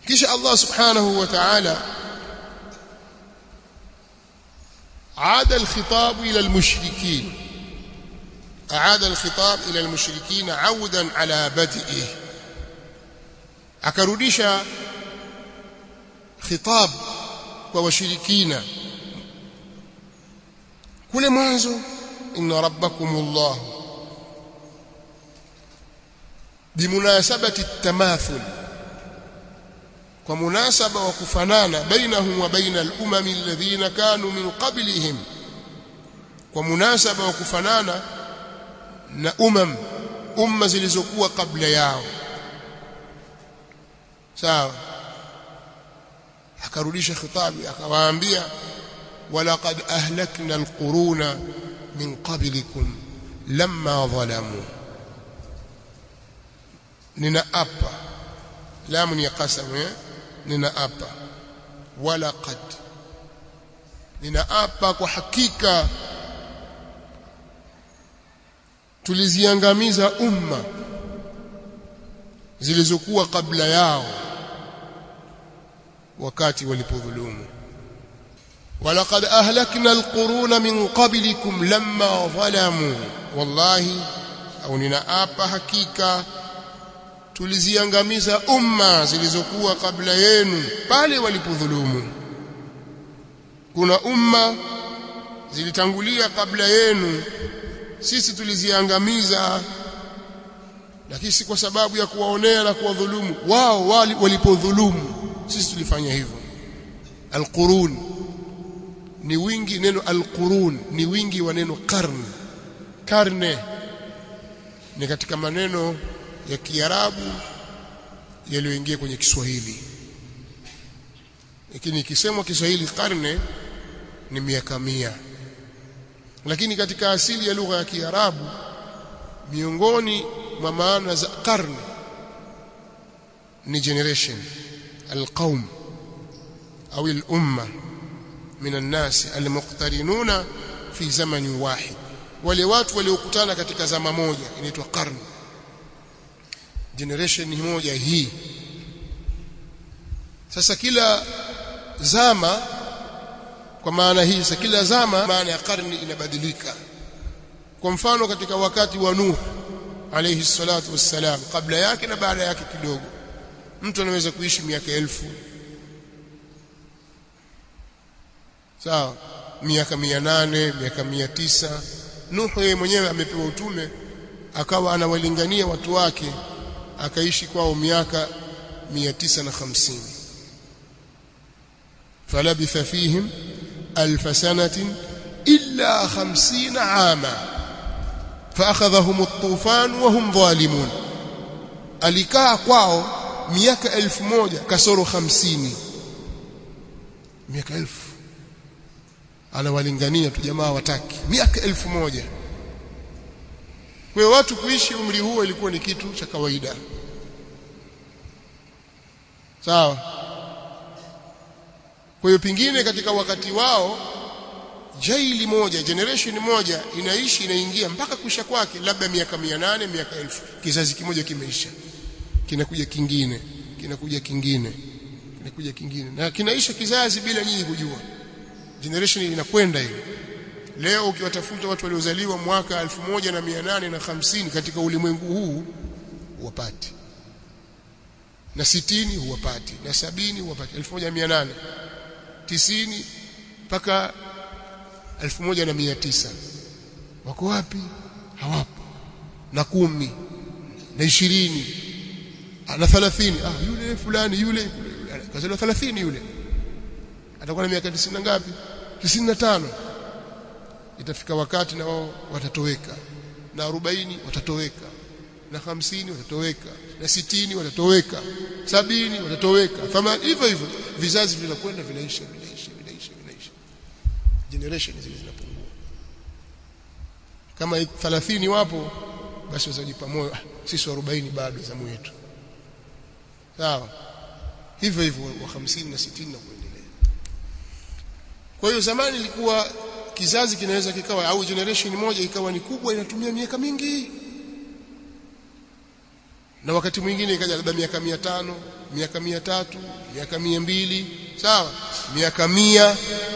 kisha Allah subhanahu wa ta'ala عاد الخطاب إلى المشركين أعاد الخطاب إلى المشركين عودا على بدئه akarudisha khitab kwa washirikina kule mwanzo inna rabbakumullah bimunasabati tamathul kwa munasaba wa kufanana bainahum wa baina al-umami alladhina kanu min qablihim kwa munasaba wa kufanana na umam umma zilizokuwa kabla yao sawa akarudisha khitabi akawaambia walaqad ahlakna alquruna min qablikum lamma zalamu ninaapa lamu ni qasam eh ninaapa walaqad ninaapa kwa hakika tuliziangamiza umma zilizokuwa kabla yao wakati walipodhulumu walaqad ahlakna alquruna min qablikum lamma zalamu wallahi au ninaapa hakika tuliziangamiza umma zilizokuwa kabla yenu pale walipodhulumu kuna umma zilitangulia kabla yenu sisi tuliziangamiza lakini si kwa sababu ya kuwaonea na kuwadhulumu wao walipodhulumu sisi tulifanya hivyo alqurun ni wingi neno alqurun ni wingi wa neno karne karne ni katika maneno ya Kiarabu yaliyoingia kwenye Kiswahili lakini ikisemwa Kiswahili karne ni miaka mia lakini katika asili ya lugha ya Kiarabu miongoni mwa maana za karne ni generation alqaum au al-umma min an-nas al-muqtarinuna fi zamanin wahid wale watu waliokutana katika zama moja inaitwa karne generation moja hii sasa kila zama kwa maana hii sasa kila zama maana ya karne inabadilika kwa mfano katika wakati wa Nuh alayhi salatu wassalam kabla yake na baada yake kidogo mtu anaweza kuishi miaka elfu sawa miaka mia nane miaka mia tisa Nuh yeye mwenyewe amepewa utume akawa anawalingania watu wake akaishi kwao miaka 950 falabitha fihim alf sanatin illa 50 ama faakhadhahum at-tufan wa hum zalimun alikaa kwao miaka elfu moja kasoro hamsini miaka elfu anawalingania tu jamaa wataki miaka elfu moja kwa watu kuishi umri huo ilikuwa ni kitu cha kawaida sawa kwa hiyo pingine katika wakati wao jaili moja generation moja inaishi inaingia mpaka kuisha kwake labda miaka nane miaka elfu kizazi kimoja kimeisha kinakuja kingine kinakuja kingine kinakuja kingine na kinaisha kizazi bila nyinyi kujua generation inakwenda hiyo leo ukiwatafuta watu waliozaliwa mwaka 1850 katika ulimwengu huu huwapati na sitini huwapati na sabini huwapati 1800 tisini mpaka 1900 wako wapi hawapo na kumi na ishirini na 30 ah yule fulani yule kazaliwa 30 yule atakuwa na miaka 90 ngapi 95 itafika wakati na wao watatoweka na 40 watatoweka na 50 watatoweka na 60 watatoweka sabini watatoweka thamani hivyo hivyo vizazi vinakwenda vinaisha vinaisha vinaisha vinaisha generation zile zinapungua kama 30 wapo basi wazajipa moyo sisi 40 bado zamu yetu sawa hivyo hivyo wa 50 na 60 na kuendelea kwa hiyo zamani ilikuwa kizazi kinaweza kikawa au generation moja ikawa ni kubwa inatumia miaka mingi na wakati mwingine ikaja labda miaka mia tano miaka mia tatu miaka mia mbili sawa miaka mia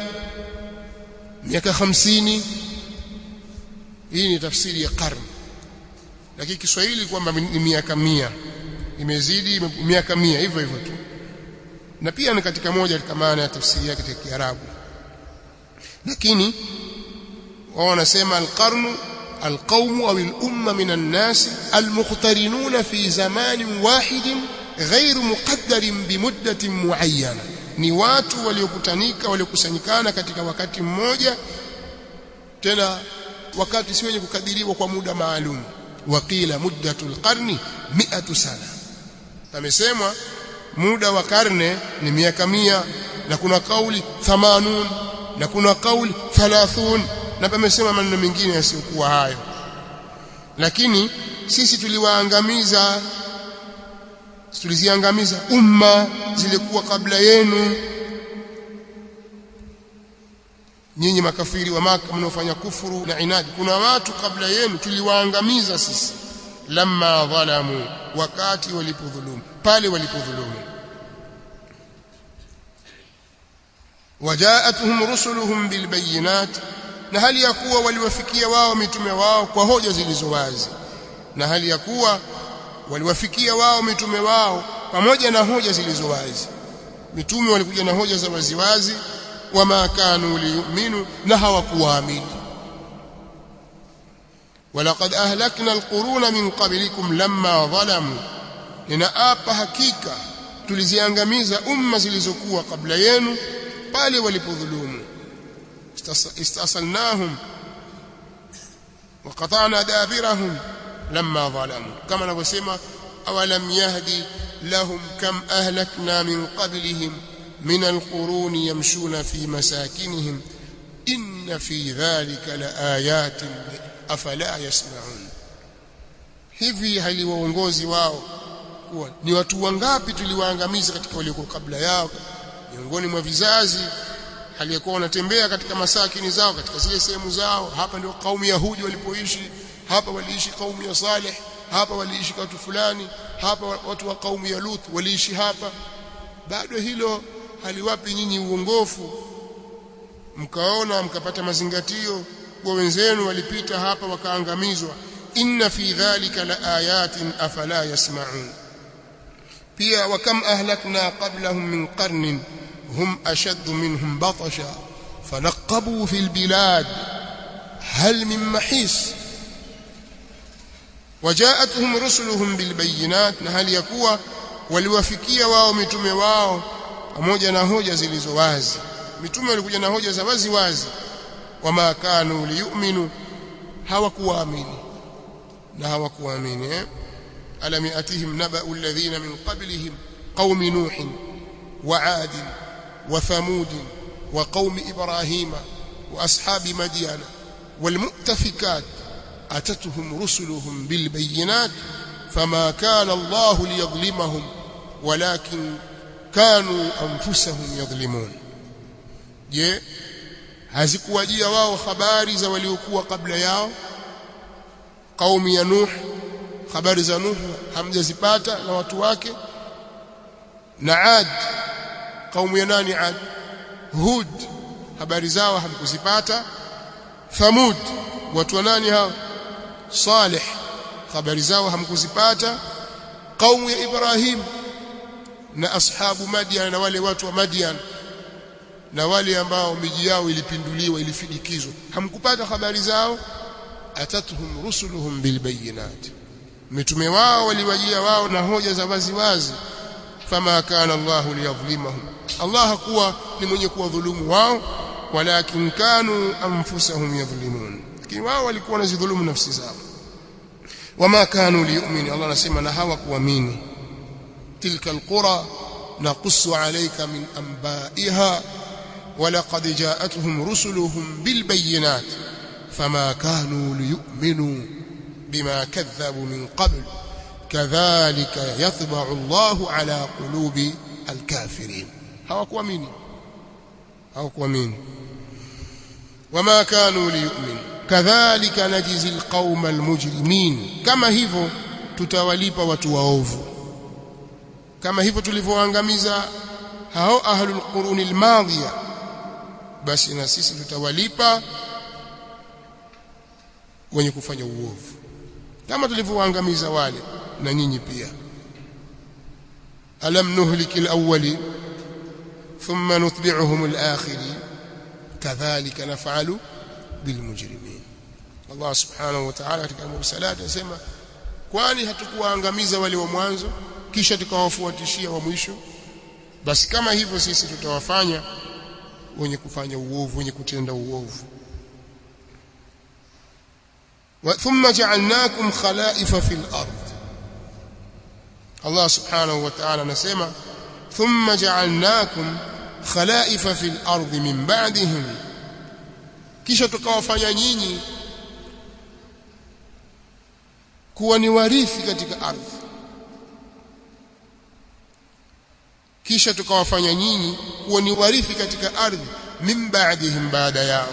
miaka hamsini hii ni tafsiri ya karne lakini Kiswahili kwamba ni miaka mia imezidi miaka mia hivyo hivyo tu na pia ni katika moja katika maana ya tafsiri yake katika Kiarabu lakini wao wanasema alqarnu القوم أو الأمة من الناس المقترنون في زمان واحد غير مقدر بمدة معينة ni watu waliokutanika waliokusanyikana katika wakati mmoja tena wakati si wenye kukadiriwa kwa muda maalum waqila muddatul qarni 100 sana amesemwa muda wa karne ni miaka mia na kuna kauli 80 na kuna kauli 30 na pamesema maneno mengine yasiyokuwa hayo lakini sisi tuliwaangamiza tuliziangamiza umma zilikuwa kabla yenu nyinyi makafiri wa maka mnaofanya kufuru na inadi kuna watu kabla yenu tuliwaangamiza sisi lamma dhalamu wakati walipodhulumu pale walipodhulumu wajaatuhum rusuluhum bilbayinat na hali ya kuwa waliwafikia wao mitume wao kwa hoja zilizo wazi na hali ya kuwa waliwafikia wao mitume wao pamoja na hoja zilizo wazi mitume walikuja na hoja za waziwazi wama kanu liyuminu na hawakuamini walaqad ahlakna alquruna min qablikum lamma zalamu ninaapa hakika tuliziangamiza umma zilizokuwa kabla yenu pale walipodhulumu istasalnahum وقطعنا دابرهم لما ظلموا كما نقول أولم يهدي لهم كم أهلكنا من قبلهم من القرون يمشون في مساكنهم إن في ذلك لآيات أفلا يسمعون hivi haliwaongozi wao kuwa ni watu wangapi tuliwaangamiza katika waliokuwa kabla yao miongoni mwa vizazi aliyekuwa wanatembea katika masakini zao katika zile sehemu zao hapa ndio kaumu yahudi walipoishi hapa waliishi kaumu ya Saleh hapa waliishi watu fulani hapa watu wa kaumu ya Lut waliishi hapa bado hilo haliwapi nyinyi uongofu mkaona mkapata mazingatio kwa wenzenu walipita hapa wakaangamizwa inna fi dhalika la ayatin afala yasma'un pia wakam ahlakna qablahum min qarnin hum ashaddu minhum batasha fanaqabu fil bilad hal min mahis wajaatuhum rusuluhum bilbayinat na hali ya kuwa waliwafikia wao mitume wao pamoja na hoja zilizo wazi mitume walikuja na hoja za wazi wazi wama kanu liyuminu hawakuamini na hawakuamini eh? alam yatihim naba'u alladhina min qablihim qaumi nuh wa 'ad wa thamud wa qaumi ibrahima wa ashabi madyana wal mu'tafikat أتتهم رسلهم بالبينات فما كان الله ليظلمهم ولكن كانوا أنفسهم يظلمون je hazikuwajia wao habari za waliokuwa kabla yao kaumi ya nuh habari za nuh hamjazipata na watu wake na ad kaumu ya nani ad hud habari zao hamkuzipata thamud watu wa nani hao Saleh habari zao hamkuzipata kaumu ya Ibrahim na ashabu Madian na wale watu wa Madian na wale ambao miji yao ilipinduliwa ilifidikizwa hamkupata habari zao atatuhum rusuluhum bilbayinat mitume wao waliwajia wao na hoja za wazi wazi fama kana Allahu liyadhlimahum Allah hakuwa ni mwenye kuwadhulumu wao walakin kanu anfusahum yadhlimun lakini wao walikuwa wanazidhulumu nafsi zao wama kanu liyu'minu Allah anasema na hawakuamini tilka alqura naqussu alayka min anba'iha ولقد جاءتهم رسلهم بالبينات فما كانوا ليؤمنوا بما كذبوا من قبل كذلك يطبع الله على قلوب الكافرين hawakuamini hawakuamini wama kanu liyu'minu kadhalika najzi alqauma almujrimin kama hivyo tutawalipa watu waovu kama hivyo tulivyoangamiza hao ahlul quruni almadhiya basi na sisi tutawalipa wenye kufanya uovu kama tulivyoangamiza wale na nyinyi pia alam nuhliki alawwali thumma nutbi'uhum alakhirin kadhalika naf'alu bilmujrimin Allah subhanahu wa ta'ala katika mursalat anasema kwani hatukuwaangamiza wale wa mwanzo kisha tukawafuatishia wa mwisho basi kama hivyo sisi tutawafanya wenye kufanya uovu wenye kutenda uovu ثم جعلناكم خلائف في الأرض الله سبحانه وتعالى نسمع ثم جعلناكم خلائف في الأرض من بعدهم kisha tukawafanya nyinyi kuwa ni warithi katika ardhi kisha tukawafanya nyinyi kuwa ni warithi katika ardhi min ba'dihim baada yao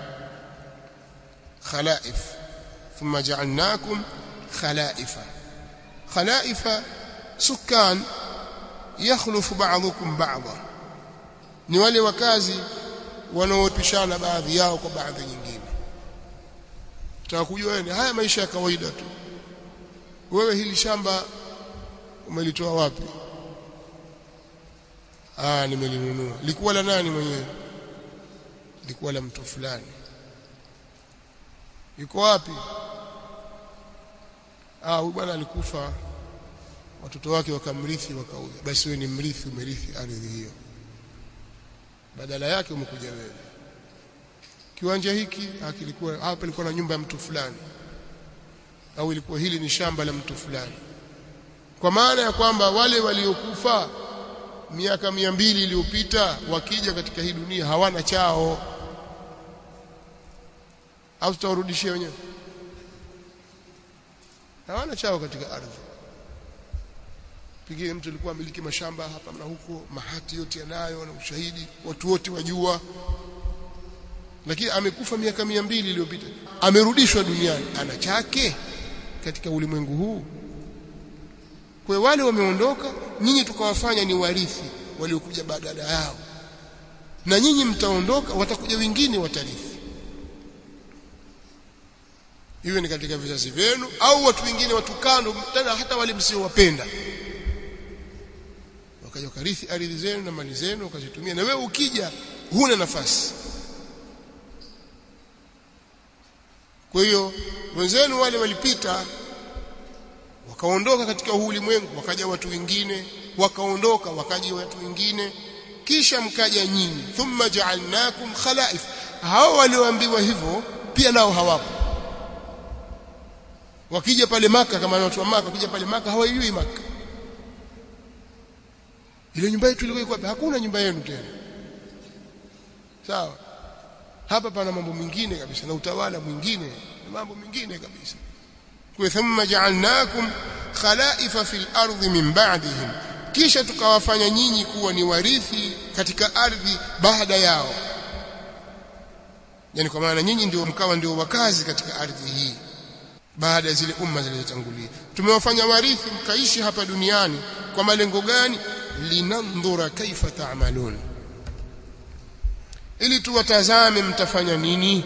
khalaif thumma ja'alnakum khalaifa khalaifa sukan yakhlufu ba'dhukum ba'dha ni wale wakazi wanaopishana baadhi yao kwa baadhi nyingine tutakujua wewe haya maisha ya kawaida tu wewe hili shamba umelitoa wapi ah nimelinunua likuwa la nani mwenyewe likuwa la mtu fulani yuko wapi ah huyu bwana alikufa watoto wake wakamrithi wakauza basi wewe ni mrithi umerithi ardhi hiyo badala yake umekuja wewe kiwanja hiki kilikuwa hapa ilikuwa na nyumba ya mtu fulani au ilikuwa hili ni shamba la mtu fulani kwa maana ya kwamba wale waliokufa miaka mia mbili iliyopita wakija katika hii dunia hawana chao au tutawarudishia wenyewe hawana chao katika ardhi pengine mtu alikuwa amiliki mashamba hapa na huko mahati yote yanayo na ushahidi watu wote wajua lakini amekufa miaka mia mbili iliyopita amerudishwa duniani ana chake katika ulimwengu huu kwa wale wameondoka nyinyi tukawafanya ni warithi waliokuja badala yao na nyinyi mtaondoka watakuja wengine watarithi iwe ni katika vizazi vyenu au watu wengine watu kando tena hata wale msiowapenda wakaja wakarithi ardhi zenu na mali zenu wakazitumia na wewe ukija huna nafasi kwa hiyo wenzenu wale walipita wakaondoka katika huu ulimwengu wakaja watu wengine wakaondoka wakaja watu wengine kisha mkaja nyinyi thumma ja'alnakum khalaif hao walioambiwa hivyo pia nao hawapo wakija pale maka kama watu wa maka wakija pale maka hawajui maka ile nyumba yetu ilikuwa iko hakuna nyumba yenu tena sawa hapa pana mambo mengine kabisa na utawala mwingine na mambo mengine kabisa kwa thumma ja'alnakum khalaifa fil ardi min ba'dihim kisha tukawafanya nyinyi kuwa ni warithi katika ardhi baada yao yani kwa maana nyinyi ndio mkawa ndio wakazi katika ardhi hii baada ya zile umma zilizotangulia tumewafanya warithi mkaishi hapa duniani kwa malengo gani linandhura kaifa ta'malun ili tuwatazame mtafanya nini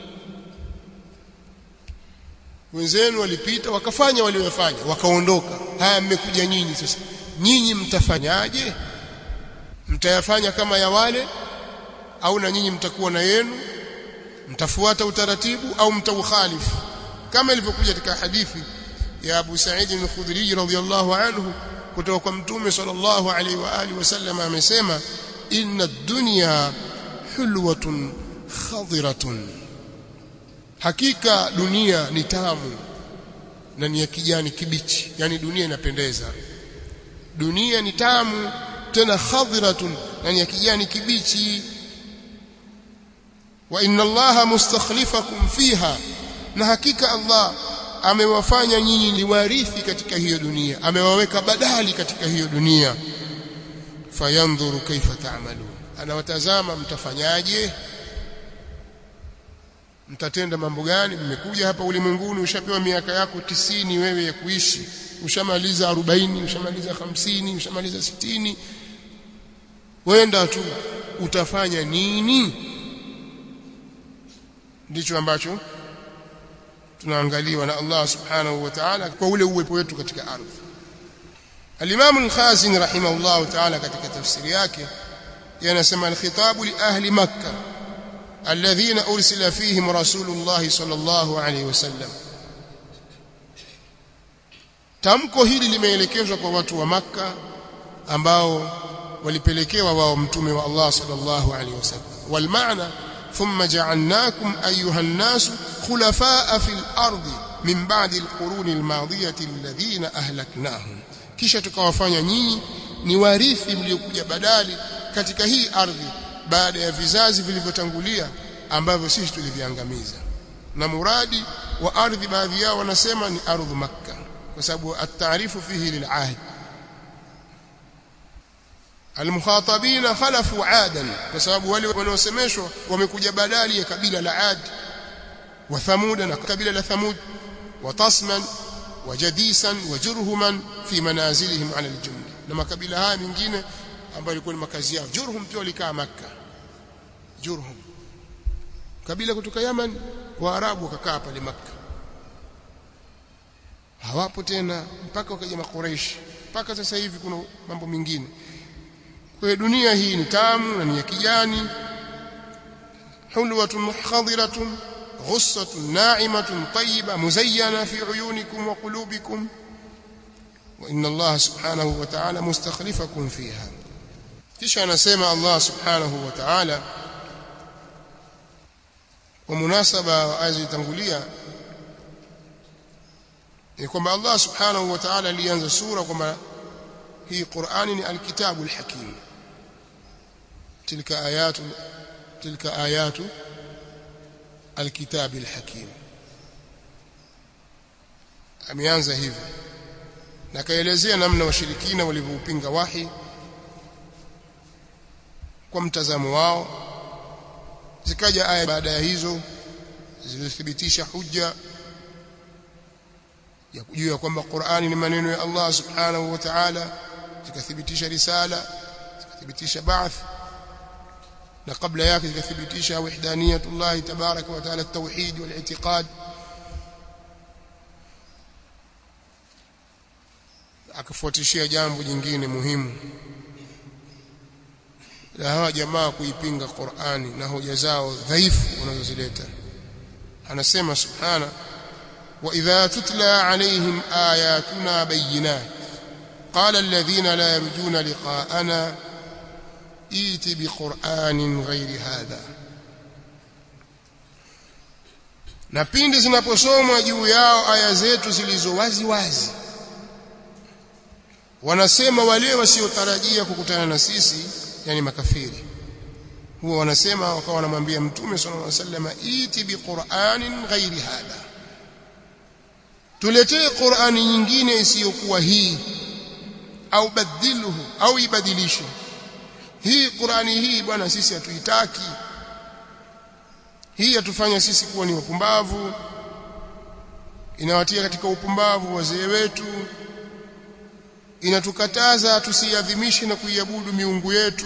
wenzenu walipita wakafanya waliofanya wakaondoka haya mmekuja nyinyi sasa nyinyi mtafanyaje mtayafanya kama ya wale au na nyinyi mtakuwa na yenu mtafuata utaratibu au mtaukhalifu kama ilivyokuja katika hadithi ya Abu Sa'id al-Khudri radhiyallahu anhu kutoka kwa Mtume sallallahu alaihi wa alihi wasallam amesema inna ad-dunya hulwatun khadiratun hakika dunia ni tamu na ni ya kijani kibichi yani dunia inapendeza dunia ni tamu tena khadiratun na ni ya kijani kibichi wa inna allaha mustakhlifakum fiha na hakika Allah amewafanya nyinyi ni warithi katika hiyo dunia amewaweka badali katika hiyo dunia fayandhuru kaifa ta'malun anawatazama mtafanyaje mtatenda mambo gani mmekuja hapa ulimwenguni ushapewa miaka yako tisini wewe ya kuishi ushamaliza arobaini ushamaliza hamsini ushamaliza sitini wenda tu utafanya nini ndicho ambacho tunaangaliwa na Allah subhanahu wa ta'ala kwa ule uwepo wetu katika ardhi Al-Imam Al-Khazin rahimahullah ta'ala katika tafsiri yake yanasema al-khitabu li ahli makkah alladhina ursila fihim rasulullah sallallahu alayhi wasallam tamko hili limeelekezwa kwa watu wa makka ambao walipelekewa wao mtume wa Allah sallallahu alayhi wasallam wal maana thumma ja'alnakum ayuha an-nas khulafaa fil ardi min ba'di al-quruni al-madiyati alladhina ahlaknahum kisha tukawafanya nyinyi ni warithi mliokuja badali katika hii ardhi baada ya vizazi vilivyotangulia ambavyo sisi tuliviangamiza na muradi wa ardhi baadhi yao wanasema ni ardhu makka kwa sababu at-taarifu fihi lil'ahd المخاطبين خلفوا عادا بسبب wale wanaosemeshwa wamekuja badali ya kabila la Ad wa Thamud na kabila la Thamud wa Tasman wa Jadisan wa Jurhuman fi manazilihim ala al-jumla na makabila haya mengine ambayo yalikuwa ni makazi yao Jurhum pia walikaa Makka Jurhum kabila kutoka Yaman Waarabu wakakaa pale Makka hawapo tena mpaka wakaja makureishi mpaka sasa hivi kuna mambo mengine kwa hiyo dunia hii ni tamu na ni ya kijani hulwatun khadiratun ghussatun na'imatun tayyiba muzayyana fi uyunikum wa qulubikum wa inna Allah subhanahu wa ta'ala mustakhlifakum fiha kisha anasema Allah subhanahu wa ta'ala kwa munasaba wa aya zilizotangulia ni kwamba Allah subhanahu wa ta'ala alianza sura kwamba hii Qur'ani ni alkitabu alhakim tilka ayatu tilka ayatu alkitabi alhakim ameanza hivyo na kaelezea namna washirikina walivyoupinga wahi kwa mtazamo wao zikaja aya baada ya hizo zilizothibitisha hujja ya kujua kwamba Qur'ani ni maneno ya Allah subhanahu wa ta'ala zikathibitisha risala zikathibitisha ba'th na kabla yake zikathibitisha wahdaniyatullah tabaraka wa ta'ala at-tauhid wal-i'tiqad akafuatishia jambo jingine muhimu la hawa jamaa kuipinga Qur'ani na hoja zao dhaifu wanazozileta anasema subhana wa idha tutla alaihim ayatuna bayyinat qala alladhina la yarjuna liqa'ana iti biqur'anin ghairi hadha na pindi zinaposomwa juu yao aya zetu zilizo wazi wazi wanasema wale wasiotarajia kukutana na sisi yani makafiri huwa wanasema wakawa wanamwambia mtume sallallahu alaihi wasallam iti biqur'anin ghairi hadha tuletee qur'ani nyingine isiyokuwa hii au badilhu au ibadilishe hii qur'ani hii bwana sisi hatuitaki hii yatufanya sisi kuwa ni wapumbavu inawatia katika upumbavu wazee wetu inatukataza tusiadhimishe na kuiabudu miungu yetu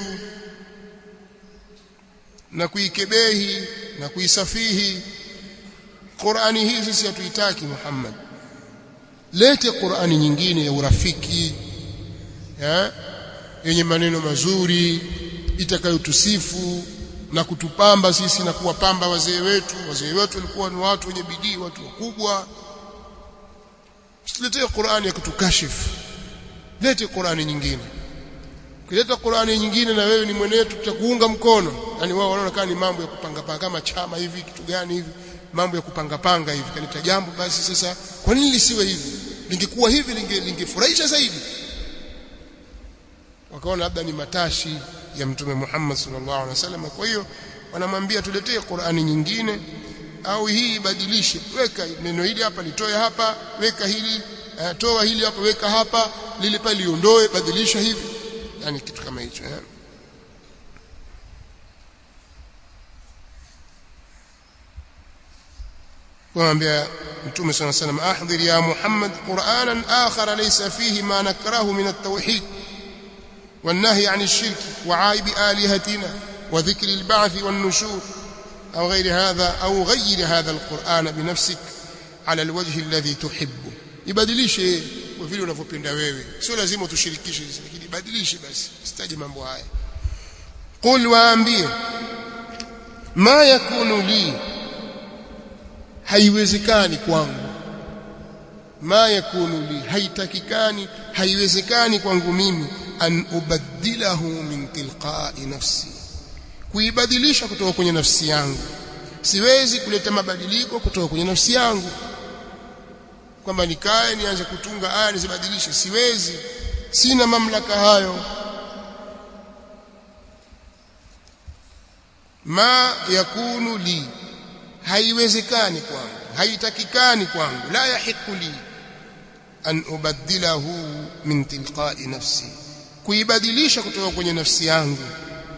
na kuikebehi na kuisafihi Qur'ani hii sisi hatuitaki Muhammad lete Qur'ani nyingine ya urafiki ya yenye maneno mazuri itakayotusifu na kutupamba sisi na kuwapamba wazee wetu wazee wetu walikuwa ni watu wenye bidii watu wakubwa tuletee Qur'ani ya kutukashifu lete Qur'ani nyingine ukileta Qur'ani nyingine na wewe ni mwenetu tutakuunga mkono yani wao wanaona kama ni mambo ya kupanga panga kama chama hivi kitu gani hivi mambo ya kupanga panga hivi kaleta jambo basi sasa kwa nini lisiwe hivi lingekuwa hivi lingefurahisha linge zaidi wakaona labda ni matashi ya mtume Muhammad sallallahu alaihi wasallam kwa hiyo wanamwambia tuletee Qur'ani nyingine au hii ibadilishe weka neno hili hapa litoe hapa weka hili uh, toa hili hapa weka hapa lile pale liondoe badilisha hivi yani kitu kama hicho eh? kumwambia mtume صلى الله عليه وسلم احضر يا محمد قرانا اخر ليس فيه ما نكره من التوحيد والنهي عن الشرك وعائب الهتنا وذكر البعث والنشور او غير هذا او غير هذا القران بنفسك على الوجه الذي تحبه ibadilishe kwa vile unavyopenda wewe sio lazima tushirikishe lakini badilishe basi sitaje mambo haya qul waambie ma yakunu li haiwezekani kwangu ma yakunu li haitakikani haiwezekani kwangu mimi an ubaddilahu min tilqa'i nafsi kuibadilisha kutoka kwenye nafsi yangu siwezi kuleta mabadiliko kutoka kwenye nafsi yangu kwamba nikae nianze kutunga aya nizibadilishe siwezi sina mamlaka hayo ma yakunu li haiwezekani kwangu haitakikani kwangu la yahiqu li an ubaddilahu min tilqa'i nafsi kuibadilisha kutoka kwenye nafsi yangu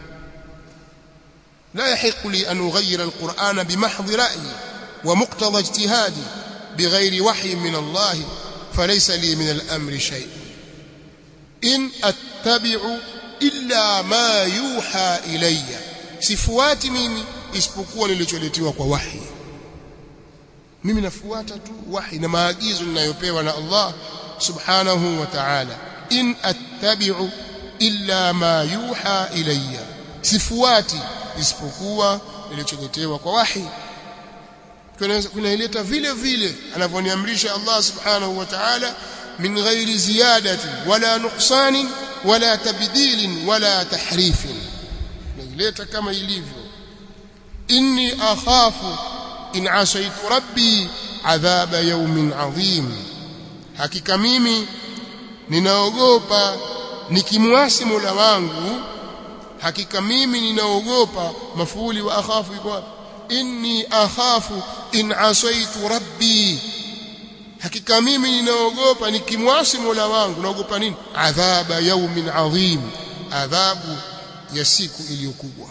لا يحق لي أن أغير القرآن بمحض رأيي ومقتضى اجتهادي بغير وحي من الله فليس لي من الأمر شيء إن أتبع إلا ما يوحى إلي sifuati mimi isipokuwa nilicholetewa kwa wahi mimi nafuata tu wahi na maagizo ninayopewa na Allah subhanahu wa ta'ala in attabi'u illa ma yuha ilayya sifuati isipokuwa nilicholetewa kwa wahi kunaileta vile vile anavyoniamrisha Allah subhanahu wa ta'ala min ghairi ziyadati wala nuqsani wala tabdilin wala tahrifin naileta kama ilivyo inni akhafu in asaitu rabbi adhaba yawmin adhim hakika mimi ninaogopa nikimwasi Mola wangu hakika mimi ninaogopa mafuuli wa akhafu iko wapi inni akhafu in asaitu rabbi hakika mimi ninaogopa nikimwasi Mola wangu naogopa nini adhaba yawmin adhim adhabu ya siku iliyokubwa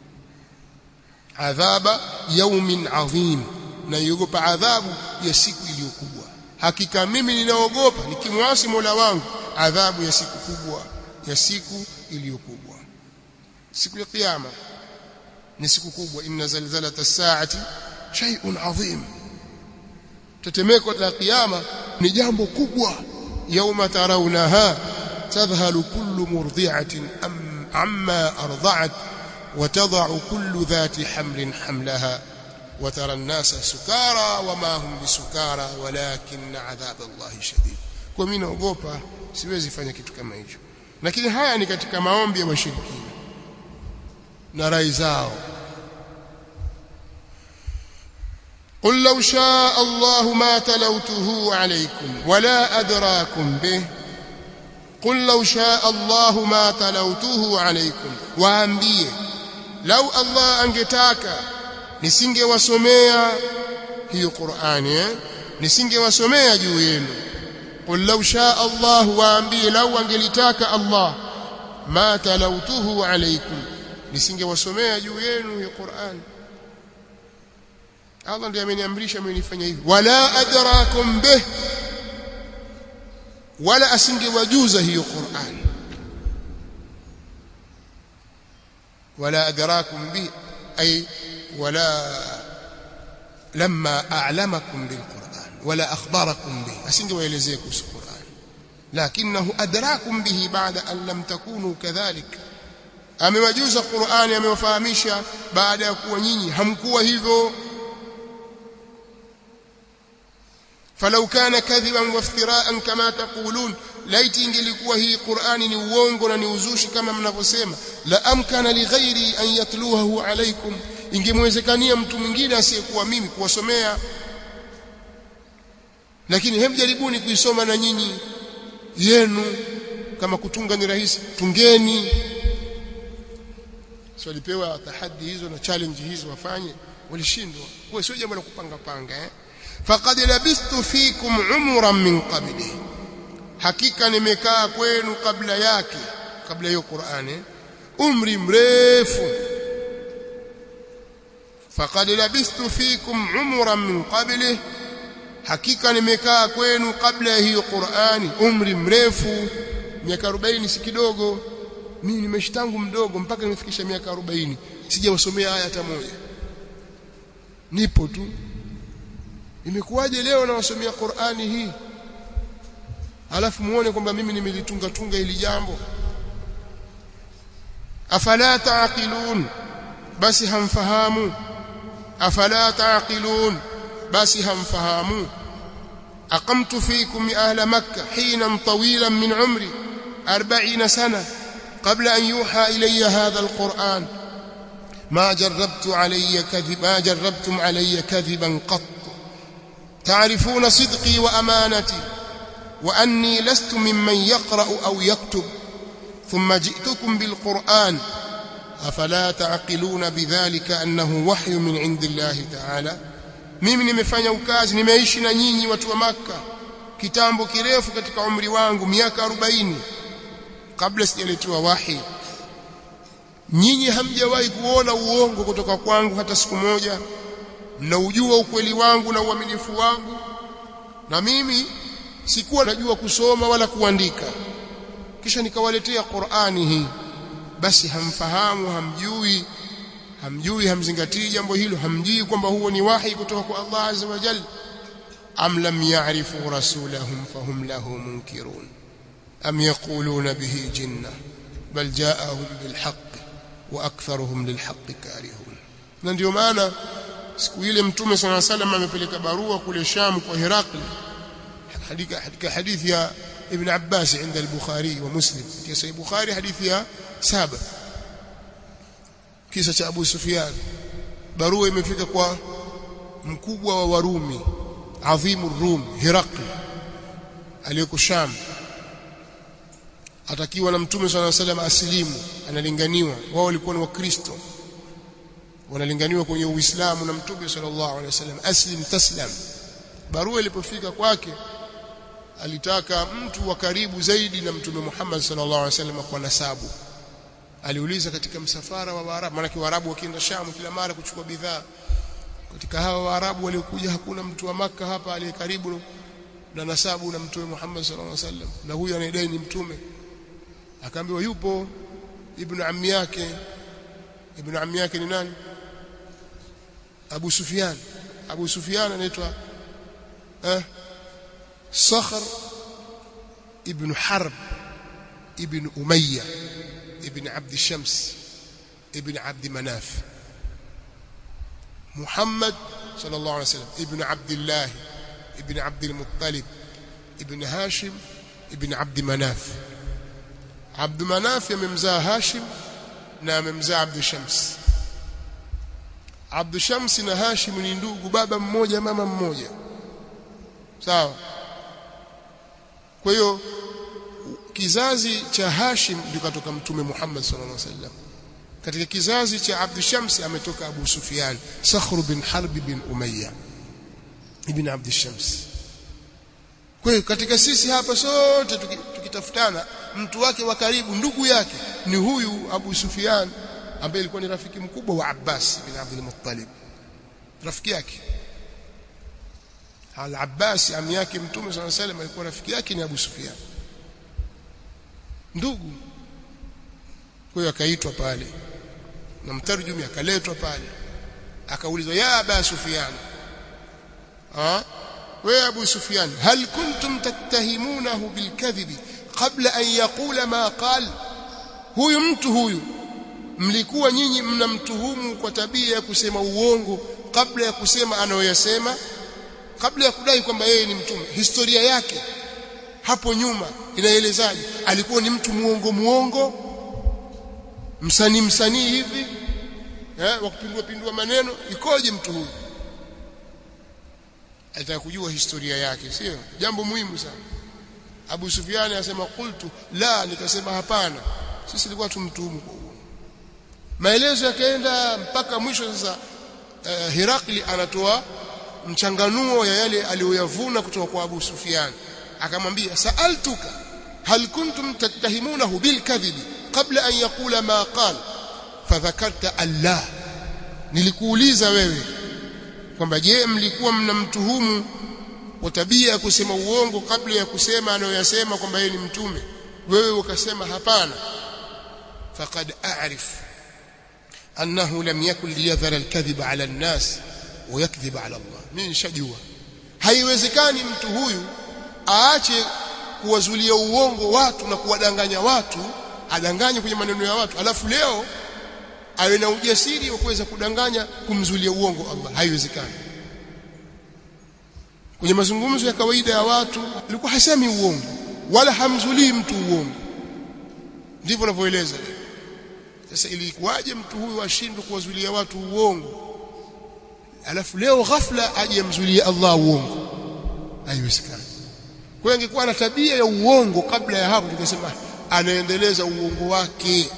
adhaba yawmin adhim naiogopa adhabu ya siku iliyokubwa hakika mimi ninaogopa nikimwasi Mola wangu adhabu ya siku kubwa ya siku iliyokubwa siku ya kiyama ni siku kubwa inna zalzalata as-sa'ati shay'un 'azim tetemeko la kiyama ni jambo kubwa yauma tarawunaha tadhhalu kullu murdi'atin amma arda'at وتضع كل ذات حمل حملها وترى الناس سكارى وما هم بسكارى ولكن عذاب الله شديد kwa mimi naogopa siwezi fanya kitu kama hicho lakini haya ni katika maombi ya washirikina na rai zao قل لو شاء الله ما تلوته عليكم ولا أدراكم به قل لو شاء الله ما تلوته عليكم waambie lau Allah angetaka nisingewasomea hiyo Qur'ani eh nisingewasomea juu yenu qul law shaa Allah waambie lau angelitaka Allah ma talautuhu alaykum nisingewasomea juu yenu hiyo Qur'ani Allah ndiye ameniamrisha mimi nifanye hivi wala adrakum bih wala asingewajuza hiyo Qur'ani ولا أدراكم به أي ولا لما أعلمكم بالقرآن ولا أخبركم به أسنج ويلزيكم القرآن لكنه أدراكم به بعد أن لم تكونوا كذلك amewajuza Qur'ani amewafahamisha baada ya kuwa nyinyi hamkuwa hivyo falau kana kadhiban waftiraan kama taqulun laiti ingelikuwa hii Qur'ani ni uongo na ni uzushi kama mnavyosema la amkana li ghairi an yatluhahu alaykum ingemwezekania mtu mwingine asiyekuwa mimi kuwasomea lakini hem jaribuni kuisoma na nyinyi yenu kama kutunga ni rahisi tungeni so walipewa tahadi hizo na challenge hizo wafanye walishindwa kwa sio jambo la kupanga panga eh faqad labistu fikum umran min qabli hakika nimekaa kwenu kabla yake kabla hiyo Qur'ani umri mrefu faqad labistu fikum umran min qablihi hakika nimekaa kwenu kabla ya hiyo Qur'ani umri mrefu miaka 40 si kidogo mimi nimeishi tangu mdogo mpaka nimefikisha miaka 40 sijawasomea aya hata moja nipo tu imekuwaje leo nawasomea Qur'ani hii alafu muone kwamba mimi nimelitunga tunga hili jambo afala taqilun basi hamfahamu afala taqilun basi hamfahamu aqamtu fikum ahla makkah hina tawilan min umri 40 sana قبل أن يوحى إلي هذا القرآن ما جربت علي كذب ما جربتم علي كذبا قط تعرفون صدقي وأمانتي وأني لست ممن يقرأ أو يكتب ثم جئتكم بالقرآن أفلا تعقلون بذلك أنه وحي من عند الله تعالى mimi nimefanya ukazi nimeishi na nyinyi watu wa maka kitambo kirefu katika umri wangu miaka 40 kabla sijaletewa wahi nyinyi hamjawahi kuona uongo kutoka kwangu hata siku moja mnaujua ukweli wangu na uaminifu wangu na mimi sikuwa najua kusoma wala kuandika kisha nikawaletea Qur'ani hii basi hamfahamu hamjui hamjui hamzingatii jambo hilo hamjui kwamba huo ni wahi kutoka kwa Allah azza wa jalla am lam ya'rifu rasulahum fahum lahu munkirun am yaquluna bihi jinna bal ja'ahum bil haqq wa aktharuhum lil haqq karihun na ndio maana siku ile mtume sana salam amepeleka barua kule Sham kwa Herakli katika hadithi ya Ibn Abbas عند البخاري ومسلم في صحيح البخاري حديث يا سابع kisa cha Abu Sufyan barua imefika kwa mkubwa wa Warumi adhimu Rum Herakli aliyeko Sham atakiwa na mtume swalla salam asilimu analinganiwa wao walikuwa ni wakristo wanalinganiwa kwenye uislamu na mtume sallallahu alaihi wasallam aslim taslam barua ilipofika kwake alitaka mtu wa karibu zaidi na mtume Muhammad sallallahu alaihi wasallam kwa nasabu aliuliza katika msafara wa Waarabu maana Waarabu wakienda Shamu kila mara kuchukua bidhaa katika hawa Waarabu waliokuja hakuna mtu wa maka hapa aliye karibu na nasabu na mtume Muhammad sallallahu alaihi wasallam na huyu anayedai ni mtume akaambiwa yupo ibn ammi yake ibn ammi yake ni nani Abu Sufyan Abu Sufyan anaitwa eh Sakhr ibn Harb ibn Umayya ibn Abd Shams ibn Abd Manaf Muhammad sallallahu alaihi wasallam ibn Abdullah ibn Abd al-Muttalib ibn Hashim ibn Abd Manaf Abd Manaf amemzaa Hashim na amemzaa Abd Shams Abd Shams na Hashim ni ndugu baba mmoja mama mmoja sawa kwa hiyo kizazi cha Hashim ndio katoka mtume Muhammad sallallahu alaihi wasallam katika kizazi cha Abd Shams ametoka Abu Sufyan Sakhr bin Harb bin Umayya ibn Abd Shams kwa hiyo katika sisi hapa sote tukitafutana mtu wake wa karibu ndugu yake ni huyu Abu Sufyan ambaye alikuwa ni rafiki mkubwa wa Abbas bin Abdul Muttalib rafiki yake Al-Abbas ami yake Mtume صلى الله عليه وسلم alikuwa rafiki yake ni Abu Sufyan ndugu kwa hiyo akaitwa pale na mtarjumi akaletwa pale akaulizwa ya Abu Sufyan ah wewe Abu Sufyan hal kuntum tattahimunahu bilkadhibi qabla an yaqula ma qal huyu mtu huyu mlikuwa nyinyi mnamtuhumu kwa tabia ya kusema uongo kabla ya kusema anayoyasema kabla ya kudai kwamba yeye ni mtume historia yake hapo nyuma inaelezaje alikuwa ni mtu muongo muongo msanii msanii hivi eh wa kupindua pindua maneno ikoje mtu huyu alitaka kujua historia yake sio jambo muhimu sana Abu Sufyan anasema qultu la nikasema hapana sisi tulikuwa tumtuhumu kwa uongo maelezo yakaenda mpaka mwisho sasa uh, Herakli anatoa mchanganuo ya yale aliyoyavuna kutoka kwa Abu Sufyan akamwambia sa'altuka hal kuntum tattahimunahu bil kadhibi qabla an yaqula ma qala fadhakarta Allah nilikuuliza wewe kwamba je mlikuwa mnamtuhumu kwa tabia ya kusema uongo kabla ya kusema anayoyasema kwamba yeye ni mtume wewe ukasema hapana faqad a'rif annahu lam yakun liyadhara alkadhiba ala an-nas wa yakdhiba ala Allah mimi nishajua haiwezekani mtu huyu aache kuwazulia uongo watu na kuwadanganya watu adanganye kwenye maneno ya watu alafu leo awe na ujasiri wa kuweza kudanganya kumzulia uongo Allah haiwezekani kwenye mazungumzo ya kawaida ya watu alikuwa hasemi uongo wala hamzulii mtu uongo ndivyo anavyoeleza sasa ilikuwaje mtu huyu ashindwe kuwazulia watu uongo alafu leo ghafla aje amzulie Allah uongo haiwezekani kwa hiyo angekuwa na tabia ya uongo kabla ya hapo tukasema anaendeleza uongo wake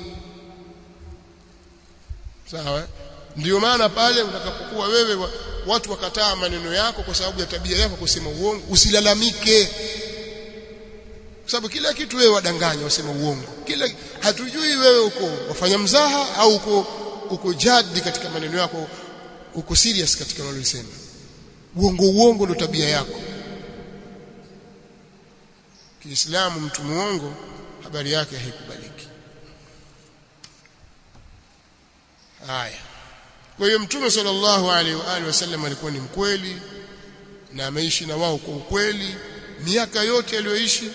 sawa ndio maana pale utakapokuwa wewe wa, watu wakataa maneno yako kwa sababu ya tabia yako kusema uongo usilalamike kwa sababu kila kitu wewe wadanganya wasema uongo kila hatujui wewe uko wafanya mzaha au uko uko jadi katika maneno yako uko serious katika unalosema uongo uongo ndio tabia yako Kiislamu mtu muongo habari yake haikubaliki haya kwa hiyo mtume sallallahu alaihi wa alihi wasallam alikuwa ni mkweli na ameishi na wao kwa ukweli miaka yote aliyoishi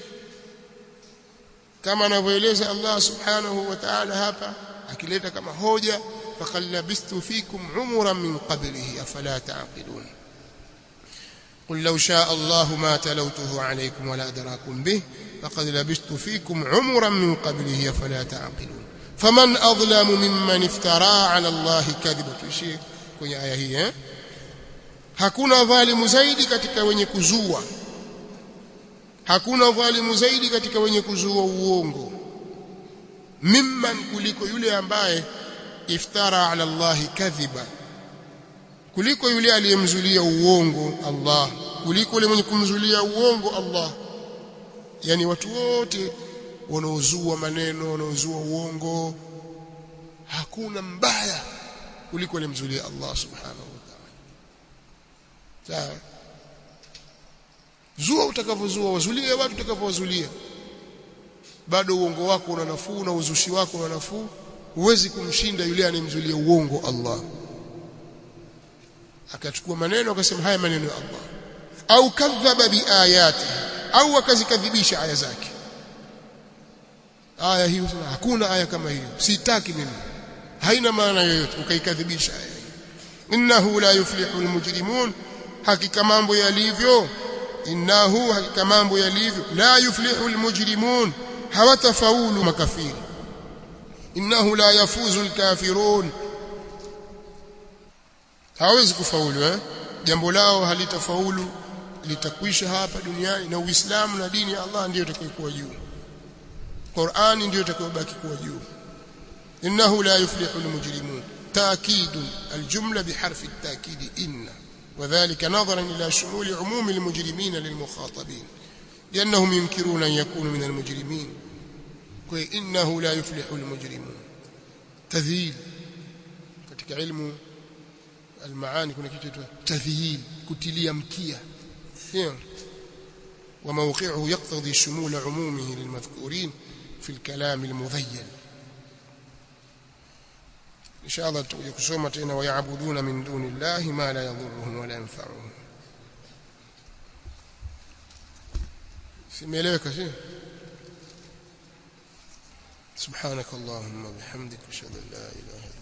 kama anavyoeleza Allah subhanahu wa ta'ala hapa akileta kama hoja faqad labistu fikum umuran min qablihi afala ta'qilun قل لو شاء الله ما تلوته عليكم ولا أدراكم به فقد لبست فيكم عمرا من قبله فلا تعقلون فمن أظلم ممن افترى على الله كذبا tuishie kwenye aya hii eh hakuna dhalimu zaidi katika wenye kuzua hakuna dhalimu zaidi katika wenye kuzua uongo mimman kuliko yule ambaye iftara ala Allah kadhiba kuliko yule aliyemzulia uongo Allah kuliko yule mwenye kumzulia uongo Allah yani watu wote wanaozua maneno wanaozua uongo hakuna mbaya kuliko alimzulia Allah subhanahu wa ta'ala sawa zua utakavyozua wazulie watu utakavyowazulia bado uongo wako una nafuu na uzushi wako una nafuu huwezi kumshinda yule anayemzulia uongo Allah akachukua maneno akasema haya maneno ya Allah au kadhaba biayati au akazikadhibisha aya zake aya hiyo sema hakuna aya kama hiyo sitaki mimi haina maana yoyote ukaikadhibisha aya innahu la yuflihu almujrimun hakika mambo yalivyo innahu hakika mambo yalivyo la yuflihu almujrimun hawatafaulu makafiri innahu la yafuzu alkafirun hawezi kufaulu eh jambo lao halitafaulu litakwisha hapa duniani na Uislamu na dini ya Allah ndiyo itakayokuwa juu Qur'ani ndiyo itakayobaki kuwa juu innahu la yuflihu almujrimun تأكيد الجملة بحرف التأكيد إن وذلك نظرا إلى شمول عموم المجرمين للمخاطبين لأنهم ينكرون أن يكونوا من المجرمين إنه لا يفلح المجرمون تذييل katika ilmu المعاني kuna kitu kinaitwa tadhiyil kutilia mkia sio وموقعه يقتضي شمول عمومه للمذكورين في الكلام المذين إن شاء الله تقول kusoma tena ويعبدون من دون الله ما لا يضرهم ولا ينفعهم simeeleweka sio سبحانك اللهم وبحمدك اشهد ان لا اله الا